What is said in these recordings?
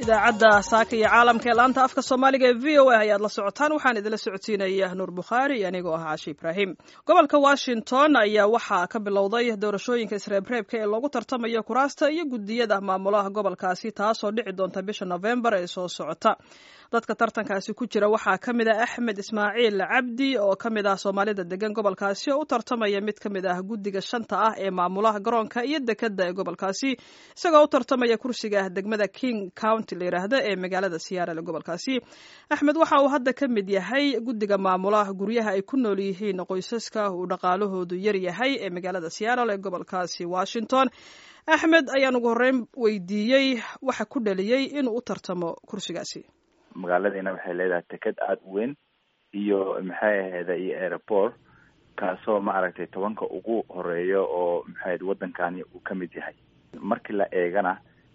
idaacadda saaka iyo caalamka ee laanta afka soomaaliga ee v o a ayaad la socotaan waxaan idinla socodsiinaya nuur bukhaari anigoo ah caashi ibraahim gobolka washington ayaa waxaa ka bilowday doorashooyinka isreebreebka ee loogu tartamayo kuraasta iyo guddiyada maamulaha gobolkaasi taasoo dhici doonta bisha nofembar ee soo socota dadka tartankaasi ku jira waxaa ka mid ah axmed ismaaciil cabdi oo ka mid ah soomaalida degan gobolkaasi oo u tartamaya mid ka mid ah guddiga shanta ah ee maamulaha garoonka iyo dekadda ee gobolkaasi isagoo u tartamaya kursiga degmada king county la yidhaahda ee magaalada siyaarale gobolkaasi axmed waxa uu hadda ka mid yahay guddiga maamulaha guryaha ay ku nool yihiin qoysaska uu dhaqaalahoodu yar yahay ee magaalada siyaarale ee gobolkaasi washington axmed ayaan ugu horreyn weydiiyey waxa ku dhaliyey inuu u tartamo kursigaasi magaaladiina waxay leedahay teked aada u weyn iyo maxay ahayda iyo airport kaasoo maaragtay tobanka ugu horeeyo oo maxayd waddankani uu ka mid yahay markii la eegana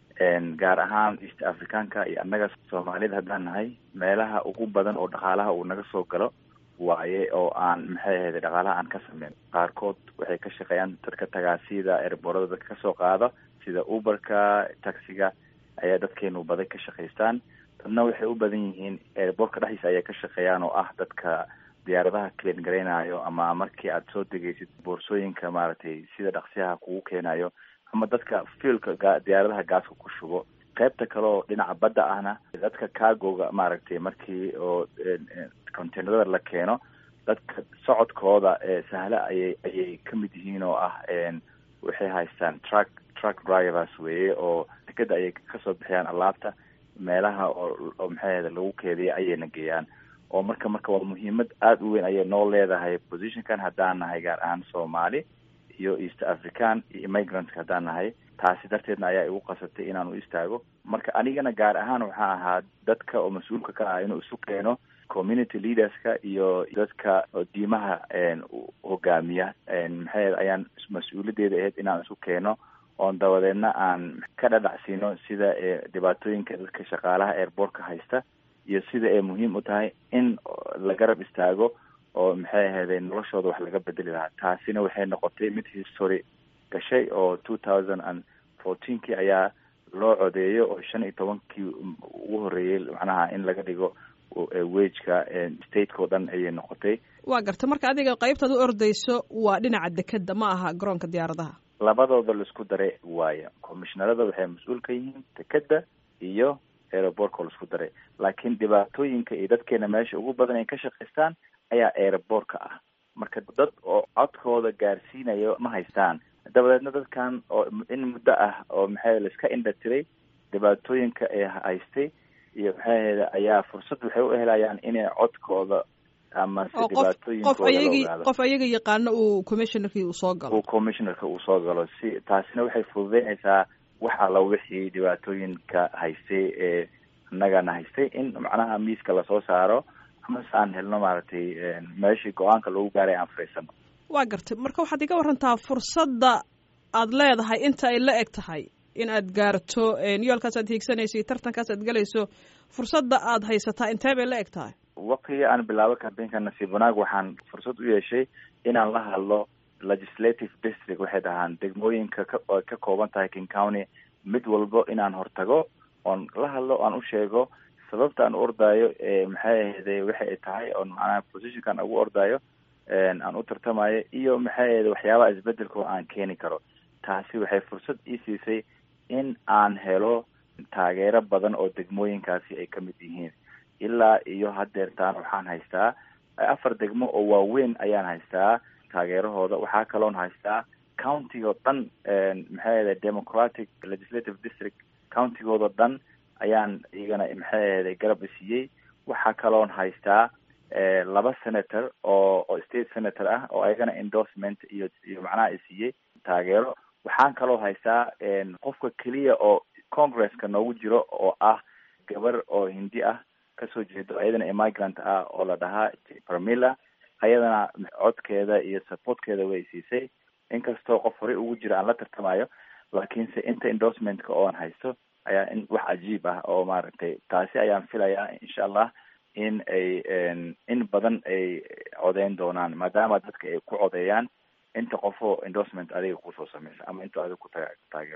gaar ahaan east africanka iyo annaga soomaalida haddaan nahay meelaha ugu badan oo dhaqaalaha uu naga soo galo waaye oo aan maxay ahayda dhaqaalaha aan ka sameyn qaarkood waxay ka shaqeeyaan dadka tagaasida airboorada dadka kasoo qaada sida uberka taxiga ayaa dadkeenu baday ka shaqaystaan dadna waxay u badan yihiin airboortka dhexdiisa ayay ka shaqeeyaan oo ah dadka diyaaradaha clean garaynayo ama markii aad soo degaysid boorsooyinka maaragtay sida dhaqsiyaha kugu keenayo ama dadka fielka ga diyaaradaha gaaska ku shubo qaybta kale oo dhinaca badda ahna dadka cargoga maaragtay markii oo containerada la keeno dadka socodkooda sahla ayay ayay ka mid yihiin oo ah waxay haystaan truck truck drivers weeye oo dekeda ayay kasoo bixiyaan alaabta meelaha oo oo maxay ahda lagu keediya ayayna geeyaan oo marka marka waa muhiimad aada u weyn ayay noo leedahay positionkan haddaan nahay gaar ahaan soomaali iyo east african iyo immigrantska haddaan nahay taasi darteedna ayaa igu qasabtay inaan u istaago marka anigana gaar ahaan waxaa ahaa dadka oo mas-uulka ka ah inuu isu keeno community leaderska iyo dadka diimaha hogaamiya maxay ayaan mas-uuliyadeeda ahayd inaan isu keeno oon dabadeedna aan ka dhadhacsiino sida dhibaatooyinka dadka shaqaalaha airboortka haysta iyo sida ay muhiim u tahay in la garab istaago oo maxay ahayday noloshooda wax laga bedeli lahaa taasina waxay noqotay mid history gashay oo two thousand and fourteenkii ayaa loo codeeyo oo shan iyo tobankii ugu horreeyey macnaha in laga dhigo wageka stateka o dhan ayay noqotay waa garta marka adiga qaybtaad u ordayso waa dhinaca dekeda ma aha garoonka diyaaradaha labadooda laisku daray waaya commishnarada waxay mas-uul ka yihiin dekeda iyo aerobortka laisku daray laakiin dhibaatooyinka iyo dadkeena meesha ugu badan ay ka shaqaystaan ayaa aerobortka ah marka dad oo codkooda gaarsiinayo ma haystaan dabadeedna dadkan oo in muddo ah oo maxay laiska indha tiray dhibaatooyinka ee haystay iyo maxay ahayda ayaa fursad waxay u helayaan inay codkooda ama se dhibaatooyinkooda ayagi qof ayaga yaqaano uu commissionerkii uu soo galo uu commissionerka uu soo galo si taasina waxay fududeynaysaa wax alla wixii dhibaatooyinka haystay ee annagana haystay in macnaha miiska lasoo saaro amase aan helno maaragtay meeshii go-aanka lagu gaaray aan fariisano waa gartay marka waxaad iga warantaa fursadda aad leedahay inta ay la eg tahay in aad gaarto yoolkaas aad hiigsanayso iyo tartankaas aad gelayso fursadda aad haysataa intee bay la eg tahay waqtigii aan bilaabo campaignka nasiib wanaag waxaan fursad u yeeshay inaan la hadlo legislative district waxay dhahaan degmooyinka ka oo ka kooban tahay king county mid walbo inaan hortago oon la hadlo oan u sheego sababta aan u ordaayo maxay ahayday waxa ay tahay oon macnaha positionkan ugu ordaayo aan u tartamayo iyo maxay ahayda waxyaabaha isbedelkoo aan keeni karo taasi waxay fursad ii siisay in aan helo taageero badan oo degmooyinkaasi ay ka mid yihiin ilaa iyo haddeertaan waxaan haystaa afar degmo oo waaweyn ayaan haystaa taageerahooda waxaa kaloon haystaa countigoo dhan maxay ahayda democratic legislative district countigoodao dhan ayaan iyagana maxay ahayday garab isiiyey waxaa kaloon haystaa laba senator oo oo state senator ah oo ayagana endorsement iyo iyo macnaha isiiyey taageero waxaan kaloo haystaa qofka keliya oo congresska noogu jiro oo ah gabar oo hindi ah kasoo jeedo ayadana immigrant ah oo la dhahaa parmilla ayadana codkeeda iyo supportkeeda way siisay inkastoo qof horey ugu jira aan la tartamayo laakiinse inta endorsementka ooan haysto ayaa in wax cajiib ah oo maaragtay taasi ayaan filayaa insha allah in ay in badan ay codeyn doonaan maadaama dadka ay ku codeeyaan inta qofoo endorsement adiga kusoo sameysa ama inta adiga ku taageerto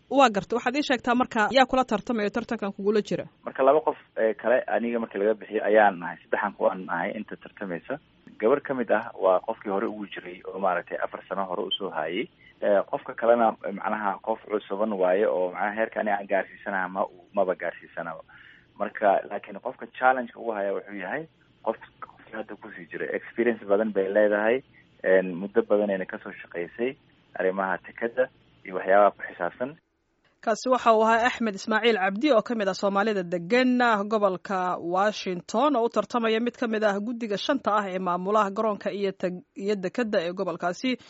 waa garta waxaad ii sheegtaa marka yaa kula tartamayo tartankan kugula jira marka laba qof kale aniga markii laga bixiyo ayaan nahay saddexan kuwaan nahay inta tartamaysa gabar ka mid ah waa qofkii hore ugu jiray oo maaragtay afar sano hore usoo haayay qofka kalena macnaha qof cusuban waaye oo macnaha heerka ani aan gaarsiisanaha ma maba gaarsiisanaba marka laakiin qofka challengeka ugu haya wuxuu yahay qof qofkii hadda kusii jiray experience badan bay leedahay muddo badanayna kasoo shaqaysay arrimaha tekada iyo waxyaabaha ku xisaabsan kaasi waxa uu ahaa axmed ismaaciil cabdi oo ka mid ah soomaalida degan gobolka washington oo u tartamaya mid ka mid ah guddiga shanta ah ee maamulaha garoonka iyo iyo dekeda ee gobolkaasi